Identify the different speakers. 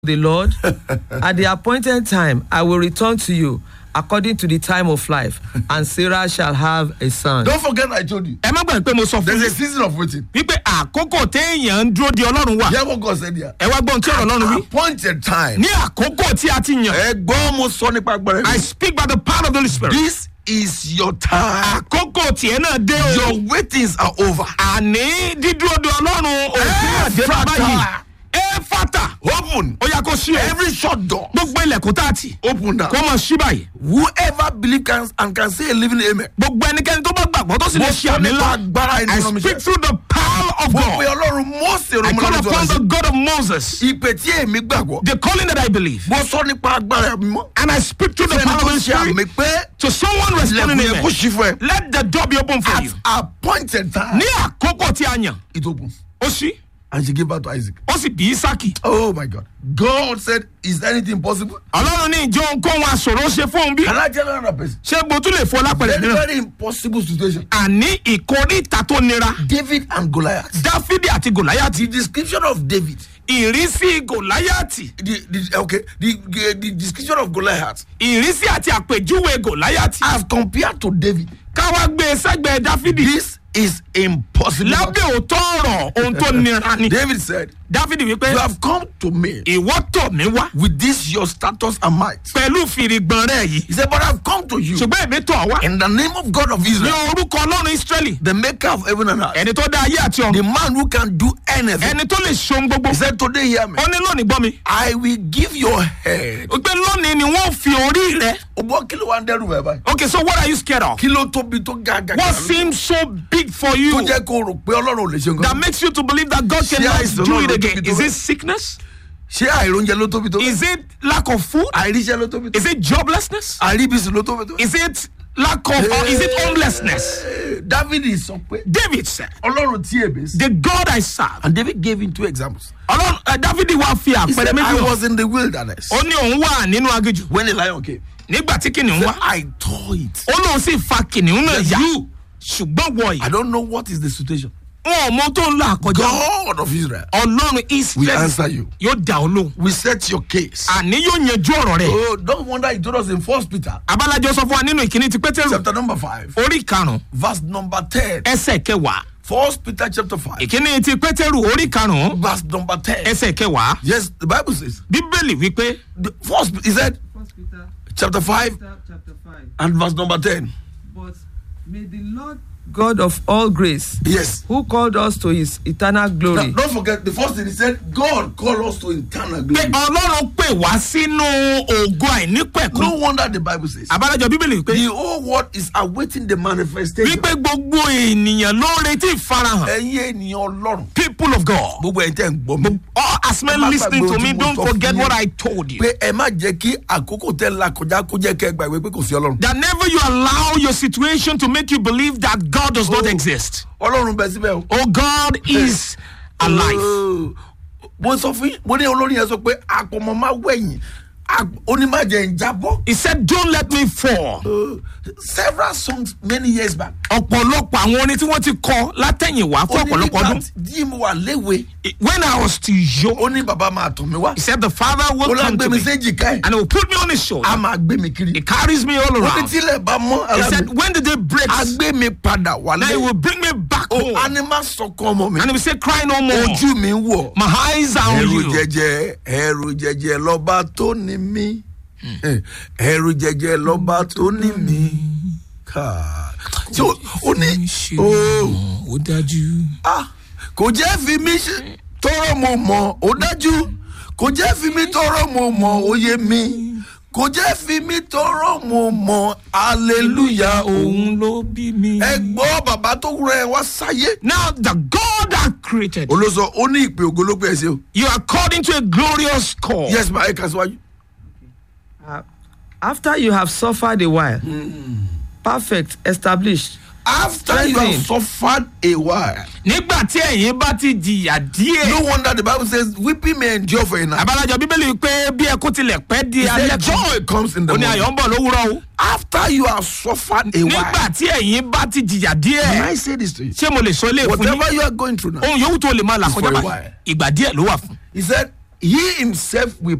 Speaker 1: the Lord, at the appointed time I will return to you according to the time of life, and Sarah shall have a son.
Speaker 2: Don't forget I told you.
Speaker 3: ẹ má gbàgbé pé mo sọ fún
Speaker 2: There's a
Speaker 3: yín
Speaker 2: season of waiting.
Speaker 3: wípé àkókò téèyàn ń dúró de ọlọ́run wà
Speaker 2: Hear what God said here.
Speaker 3: ẹ wá gbọ́n tí ọ̀rọ̀ ọlọ́run wí
Speaker 2: Appointed time.
Speaker 3: ní àkókò tí a ti yàn
Speaker 2: Ẹ gbọ́ mo sọ nípa agbára
Speaker 3: I
Speaker 2: mi.
Speaker 3: speak by the power of the Holy Spirit
Speaker 2: This is your time.
Speaker 3: àkókò tiẹ̀ náà dé o
Speaker 2: Your waitings are over.
Speaker 3: àní dídúró de ọlọ́run òfin
Speaker 2: Ẹ
Speaker 3: àdébá
Speaker 2: fata.
Speaker 3: báyìí ẹ fata
Speaker 2: Open.
Speaker 3: ó yà kó sí o
Speaker 2: Every shut door.
Speaker 3: gbogbo ilẹ̀kùn tá a tì
Speaker 2: Open now.
Speaker 3: kó mọ̀ sí báyìí
Speaker 2: Whoever believe can and can say a living amen.
Speaker 3: gbogbo ẹnikẹ́ni tó bá gbàgbọ́ tó sì lè
Speaker 2: Mo
Speaker 3: ṣe
Speaker 2: sọ
Speaker 3: àmì
Speaker 2: nípa
Speaker 3: ńlá
Speaker 2: agbára
Speaker 3: I
Speaker 2: ìdúró mi
Speaker 3: speak
Speaker 2: sẹ́.
Speaker 3: through the power of
Speaker 2: Mo pe
Speaker 3: God
Speaker 2: Ọlọ́run Mósè
Speaker 3: I call
Speaker 2: Romolo
Speaker 3: upon the
Speaker 2: Jọ́sí.
Speaker 3: God of Moses
Speaker 2: Ìpè tí èmi gbàgbọ́.
Speaker 3: the calling that I believe
Speaker 2: Mo sọ nípa agbára mi mọ́.
Speaker 3: and I speak through the
Speaker 2: Fẹ́ni
Speaker 3: power of
Speaker 2: tó
Speaker 3: the
Speaker 2: ṣe
Speaker 3: Spirit
Speaker 2: àmì pé
Speaker 3: to someone responding
Speaker 2: ilẹ̀kùn yẹn kó
Speaker 3: amen
Speaker 2: ṣí fún ẹ.
Speaker 3: let the door be open for
Speaker 2: At
Speaker 3: you
Speaker 2: appointed time.
Speaker 3: ní àkókò tí a yàn
Speaker 2: It opens.
Speaker 3: ó sí
Speaker 2: And she gave birth to Isaac.
Speaker 3: ó sì bí Ísákì
Speaker 2: Oh my God. God said, Is anything possible?
Speaker 3: ọlọ́run ní ìjọ ohunkóhun àṣòro ṣe fóun bí
Speaker 2: Can I tell another person?
Speaker 3: ṣé mo tún lè fọ lápẹ̀rẹ̀
Speaker 2: Very,
Speaker 3: mìíràn
Speaker 2: very impossible situation.
Speaker 3: àní ìkórìtà tó nira
Speaker 2: David and Goliath.
Speaker 3: dáfídì àti gòláyàtì
Speaker 2: The description of David.
Speaker 3: ìrísí gòláyàtì
Speaker 2: The, the okay. The, the, the description of Goliath
Speaker 3: ìrísí àti àpèjúwe gòláyàtì
Speaker 2: as compared to David.
Speaker 3: káwá gbé e sẹ́gbẹ̀ẹ́ dáfídì
Speaker 2: This is impossible.
Speaker 3: lábẹ́ òótọ́ ọ̀rọ̀ ohun tó nira ni
Speaker 2: David said,
Speaker 3: dáfídì wípé
Speaker 2: You have come to me
Speaker 3: ìwọ́ tọ̀ mí wá
Speaker 2: with this your status and might.
Speaker 3: pẹ̀lú fìrìgbọ̀n rẹ̀ yìí
Speaker 2: He said, But I've come to you
Speaker 3: ṣùgbọ́n èmi tọ̀ wá
Speaker 2: in the name of God of
Speaker 3: ní
Speaker 2: Israel,
Speaker 3: orúkọ ọlọ́run israẹli
Speaker 2: the maker of heaven and earth,
Speaker 3: ẹni tó dá ayé àti
Speaker 2: the
Speaker 3: ọ̀run
Speaker 2: man who can do anything.
Speaker 3: ẹni tó lè ṣohun gbogbo
Speaker 2: He said, Today, hear me.
Speaker 3: ó ní lónìí gbọ́ mi
Speaker 2: I will give your head.
Speaker 3: ó pé lónìí ni wọ́n fi orí rẹ̀
Speaker 2: Ọgbọ́n kí ló wá ń dẹ́rù bẹ́ẹ̀ báyìí?
Speaker 3: okay so what are you scared of
Speaker 2: Kí ló tóbi tó ga ga
Speaker 3: what
Speaker 2: ga?
Speaker 3: seems so big for
Speaker 2: Tó
Speaker 3: you
Speaker 2: jẹ́ kó rò pé Ọlọ́run ò lè ṣe
Speaker 3: that
Speaker 2: nǹkan.
Speaker 3: makes you to believe that God
Speaker 2: Ṣé
Speaker 3: cannot
Speaker 2: àìsàn
Speaker 3: do
Speaker 2: náà
Speaker 3: it
Speaker 2: ló
Speaker 3: again
Speaker 2: tóbi tó
Speaker 3: is
Speaker 2: bẹ́ẹ̀?
Speaker 3: it sickness
Speaker 2: Ṣé àìróúnjẹ ló tóbi tó bẹ́ẹ̀?
Speaker 3: is it lack of food
Speaker 2: Àìríṣẹ́ ló tóbi tó
Speaker 3: is
Speaker 2: bẹ́ẹ̀?
Speaker 3: it joblessness
Speaker 2: Àìríbísí ló tóbi tó bẹ́ẹ̀?
Speaker 3: is it lack of or is it homelessness
Speaker 2: David sọ pé
Speaker 3: David said
Speaker 2: Ọlọ́run tí èbè sí.
Speaker 3: the God I serve
Speaker 2: And David gave him two examples.
Speaker 3: ọlọ́run ẹ dáfídì wá fi
Speaker 2: He
Speaker 3: àpẹẹrẹ
Speaker 2: said,
Speaker 3: méjì
Speaker 2: I
Speaker 3: hàn
Speaker 2: was in the wilderness
Speaker 3: ó ní òun wà nínú aginjù
Speaker 2: when the lion came.
Speaker 3: nígbà tí kìnìún wá
Speaker 2: I tore it.
Speaker 3: ó lóun sì fa kìnìún náà
Speaker 2: Yes,
Speaker 3: yá
Speaker 2: you.
Speaker 3: ṣùgbọ́n wọ
Speaker 2: I
Speaker 3: yìí
Speaker 2: don't know what is the situation.
Speaker 3: wọn ò mọ tó ń là kọjá
Speaker 2: God of Israel,
Speaker 3: ọlọ́run
Speaker 2: we
Speaker 3: israel
Speaker 2: answer you.
Speaker 3: yóò dá ọ lóhùn
Speaker 2: We set your case.
Speaker 3: àní yóò yanjú ọ̀rọ̀ rẹ̀
Speaker 2: Oh, don't wonder he told us in First Peter,
Speaker 3: abalajọ sọ fún wa nínú ìkíní ti pétérù
Speaker 2: chapter number five,
Speaker 3: orí karùnún
Speaker 2: verse number ten.
Speaker 3: ẹsẹ̀ kẹwàá
Speaker 2: First Peter chapter five,
Speaker 3: ìkíní ti pétérù orí karùnún
Speaker 2: verse number ten.
Speaker 3: ẹsẹ̀ kẹwàá
Speaker 2: Yes, the Bible says.
Speaker 3: bíbélì wípé
Speaker 2: The first, he said,
Speaker 1: First Peter
Speaker 2: chapter five
Speaker 1: chapter 5.
Speaker 2: and verse number ten.
Speaker 1: But may the Lord God of all grace,
Speaker 2: Yes.
Speaker 1: who called us to his eternal
Speaker 2: Now,
Speaker 1: glory,
Speaker 2: don't forget the first thing he said. God called us to eternal
Speaker 3: pé
Speaker 2: glory.
Speaker 3: ọlọ́run pè wá sínú ògo àìnípẹ̀kún
Speaker 2: No wonder the Bible says.
Speaker 3: abalajọ bíbélì wípé
Speaker 2: The whole world is awaiting the manifestation.
Speaker 3: wípé gbogbo ènìyàn ló ń retí ìfarahàn
Speaker 2: ẹ̀yin ènìyàn ọlọ́run.
Speaker 3: people of God
Speaker 2: gbogbo ẹ̀yin tẹ́ ń gbọ́ mi.
Speaker 3: all as men
Speaker 2: Ẹ má
Speaker 3: listening
Speaker 2: gbàgbé
Speaker 3: to
Speaker 2: ohun
Speaker 3: me
Speaker 2: tí mo
Speaker 3: don't
Speaker 2: sọ fún
Speaker 3: forget
Speaker 2: yín.
Speaker 3: what I told you
Speaker 2: pé ẹ má jẹ́ kí àkókò tẹ́ la kọjá kó jẹ́ kẹ́ ẹ gbàgbé pé kò sí ọlọ́run.
Speaker 3: that never you allow your situation to make you believe that God does not
Speaker 2: Oh.
Speaker 3: exist
Speaker 2: ọlọ́run bẹ síbẹ̀ o.
Speaker 3: oh God is alive
Speaker 2: Oh. mo sọ fún yín mo ní olórin yẹn sọ pé àpọ̀mọ́ máa wẹ̀yìn onímọ̀jẹ̀ ń jábọ́.
Speaker 3: he said don't let me fall
Speaker 2: Oh. several songs many years back.
Speaker 3: ọ̀pọ̀lọpọ̀ àwọn orin tí wọ́n ti kọ látẹ̀yìnwá fún
Speaker 2: ó ní
Speaker 3: ọ̀pọ̀lọpọ̀
Speaker 2: nígbà
Speaker 3: ọdún
Speaker 2: tí mo wà léwe
Speaker 3: when I was still young
Speaker 2: ó ní bàbá máa tọ̀ mí wá.
Speaker 3: he said the father
Speaker 2: ó
Speaker 3: will
Speaker 2: lá
Speaker 3: come
Speaker 2: gbé
Speaker 3: to
Speaker 2: mi
Speaker 3: me
Speaker 2: séjì ká ẹ̀
Speaker 3: and he will put me on his
Speaker 2: a
Speaker 3: shoulder
Speaker 2: máa gbé mi kiri.
Speaker 3: he carries me all
Speaker 2: ó ní
Speaker 3: around
Speaker 2: tílẹ̀ bá mọ́
Speaker 3: he
Speaker 2: ara
Speaker 3: said
Speaker 2: mi
Speaker 3: when the day breaks
Speaker 2: a gbé mi padà
Speaker 3: then he
Speaker 2: wálé.
Speaker 3: will bring me back
Speaker 2: ó
Speaker 3: home
Speaker 2: a ní má sọkàn ọmọ mi.
Speaker 3: and he will say cry no more
Speaker 2: ojú mi ń wọ̀.
Speaker 3: my eyes are on
Speaker 2: ẹrù
Speaker 3: you
Speaker 2: jẹjẹ ẹrù jẹjẹ lọba tó ní mí ẹrù jẹjẹ lọba tó ní mí ká tí ó ó ní ó
Speaker 3: ó dájú.
Speaker 2: ah, kò jẹ́ fi mí ṣe tọrọ mo mọ̀ ó dájú kò jẹ́ fi mí tọrọ mo mọ̀ ó yé mi kò jẹ́ fi mí tọrọ mo mọ̀ hallelujah òun.
Speaker 3: òun ló bí mi.
Speaker 2: ẹ gbọ́ bàbá tó rẹ wá sáyé.
Speaker 3: now the God that created you,
Speaker 2: olóso ó ní ìpè ògológbé ẹ ṣe o.
Speaker 3: you are called into a glorious call.
Speaker 2: yes ma ẹ kà síwájú.
Speaker 1: uh, after you have suffered a while, perfect, established,
Speaker 2: after you have
Speaker 1: Strengthen.
Speaker 2: suffered a while.
Speaker 3: nígbà tí ẹ̀yin bá ti jìyà díẹ̀.
Speaker 2: No wonder the Bible says weeping may endure for a night.
Speaker 3: abalajọ bíbélì pé bí ẹkún tilẹ̀ pẹ́ di
Speaker 2: He
Speaker 3: alẹ́
Speaker 2: said
Speaker 3: kan
Speaker 2: joy comes in the
Speaker 3: ó ní
Speaker 2: morning.
Speaker 3: ayọ̀ ń bọ̀ lówùrọ̀ o.
Speaker 2: After you have suffered a
Speaker 3: nígbà
Speaker 2: while.
Speaker 3: tí ẹ̀yin bá ti jìyà
Speaker 2: Can
Speaker 3: díẹ̀.
Speaker 2: I say this to you?
Speaker 3: ṣé mo lè sọ ilé ìfún yín
Speaker 2: Whatever you are going through now.
Speaker 3: ohun yòówù tó lè máa là
Speaker 2: It's
Speaker 3: kọjá
Speaker 2: for a
Speaker 3: báyìí
Speaker 2: while.
Speaker 3: ìgbà díẹ̀ ló wà fún.
Speaker 2: He said he himself will